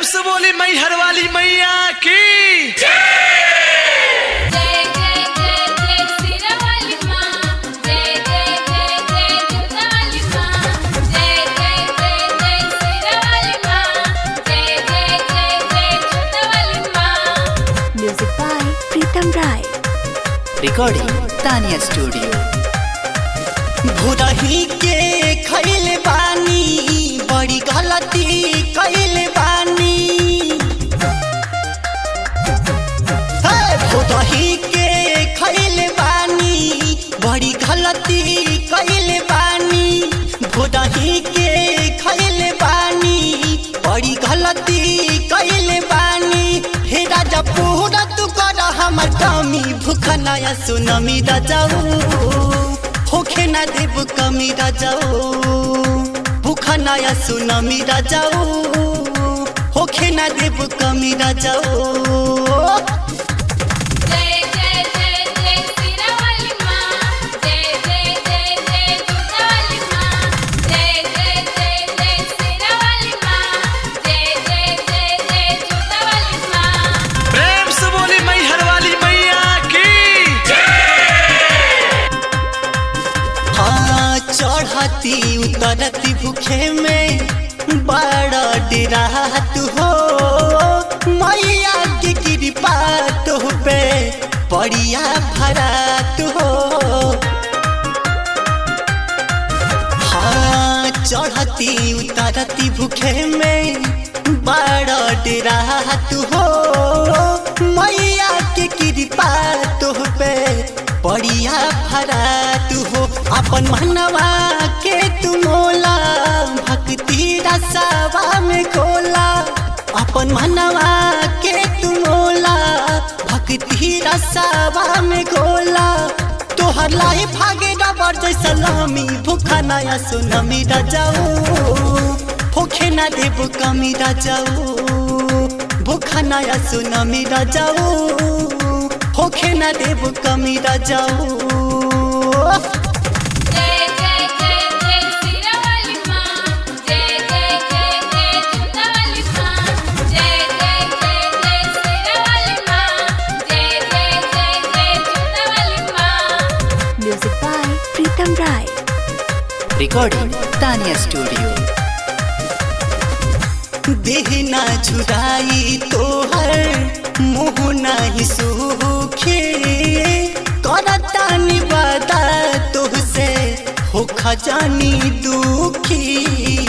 से बोली मैहर वाली मैया की जय जय जय जय सिरवाली माँ जय जय जय जय जुदाली माँ जय जय जय जय सिरवाली माँ जय जय जय जय जुदाली माँ Music by Pritam Rai. recording Tanya Studio. भुरही के खैले बानी बड़ी गलती कैले बानी हे, भुरही के खैले बानी बड़ी गलती कैले बानी भुरही के खैले बानी बड़ी गलती कैले बानी हे राजा पूरा तू कर हमर कमी भूख नया सुनमी राजाऊ होखे ना देव कमी राजाओ भूखा नया सुनमी राजाओ होखे ना देव कमी राजाओ जय जय जय जय सिरवाली माँ जय जय जय जय जुदाली माँ जय जय जय जय सिरवाली माँ जय जय जय जय जुदाली माँ प्रेम से बोली मैहर वाली मैया की हाँ चढ़ती उतरती भूखे में बड़ा डरात हो मैया की कृपा तो पे बढ़िया भरात हो हाँ चढ़ती उतरती भूखे में बड़ा डरात हो मैया के कृपा तुह पे बढ़िया भरात हो अपन मनवा के तू मोला भक्ति रसावा में खोला अपन मनवा के तू मोला भक्ति रसावा में खोला तोहर लाई भागे रबर जैसा लामी भूखा नया सुनमी राजाऊ भूखे ना देव कमी राजाऊ भूखा नया सुनमी राजाऊ होखे ना देव कमी राजाऊ जय जय जय जय सिरवाली माँ जय जय जय जय जुदाली माँ जय जय जय जय सिरवाली माँ जय जय जय जय जुदाली माँ Music by Pritam Rai. Recording Tanya Studio. देहना छुड़ाई तोहर मुँह नहीं सूखे करता निवादा तुहसे हो खजानी दुखी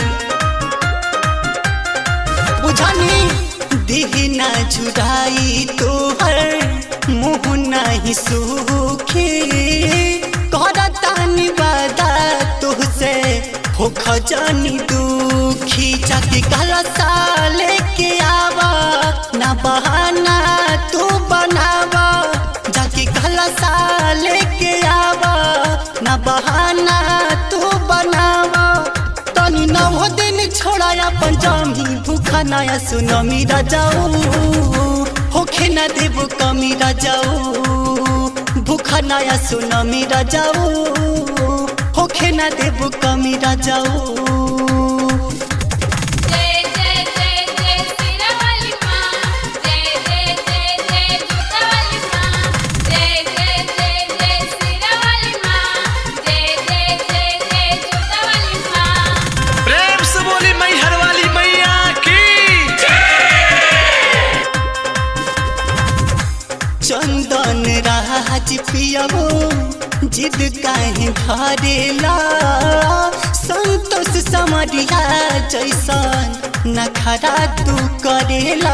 बुझानी देहना छुड़ाई तोहर मुँह नहीं सूखे करता निवादा तुहसे हो खजानी दुखी जाके काला साले के आवा ना बहाना तू बनावा जाके काला साले के आवा ना बहाना तू बनावा तनी नौ दिन छोड़ाया पंजामी भूखा नया सुनमी राजाऊ होखे ना देव कमी राजाऊ भूखा नया सुनमी राजाऊ होखे ना देव कमी राजाऊ जय जय जय जय सिरवाली माँ जय जय जय जय जुदाली माँ जय जय जय जय सिरवाली माँ जय जय जय जय जुदाली माँ प्रेम से बोली मैहर वाली मैया की चंदन राज पियावो जिद काहे धरेला संतोष समरिया जैसन नखरा तू करेला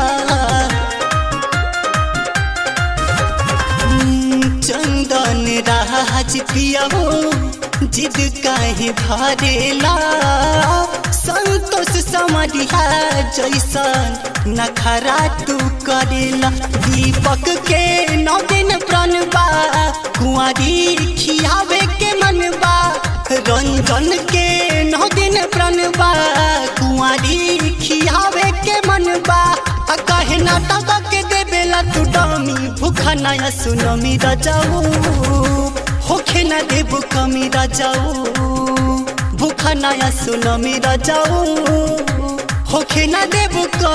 हम्म, चंदन राज पियावो जिद काहे धरेला संतोष समरिया जैसन नखरा तू करेला दीपक के नौ दिन प्रणबा कुंवारी खियावे के मनबा रंजन के नौ दिन प्रणबा कुंवारी खियावे के मनबा आ कहे नाटक के देवेला तू डामी भूखा नया सुनमी राजाऊ होखे ना देव कमी राजाऊ भूखा नया सुनमी राजाऊ होखे ना देव कमी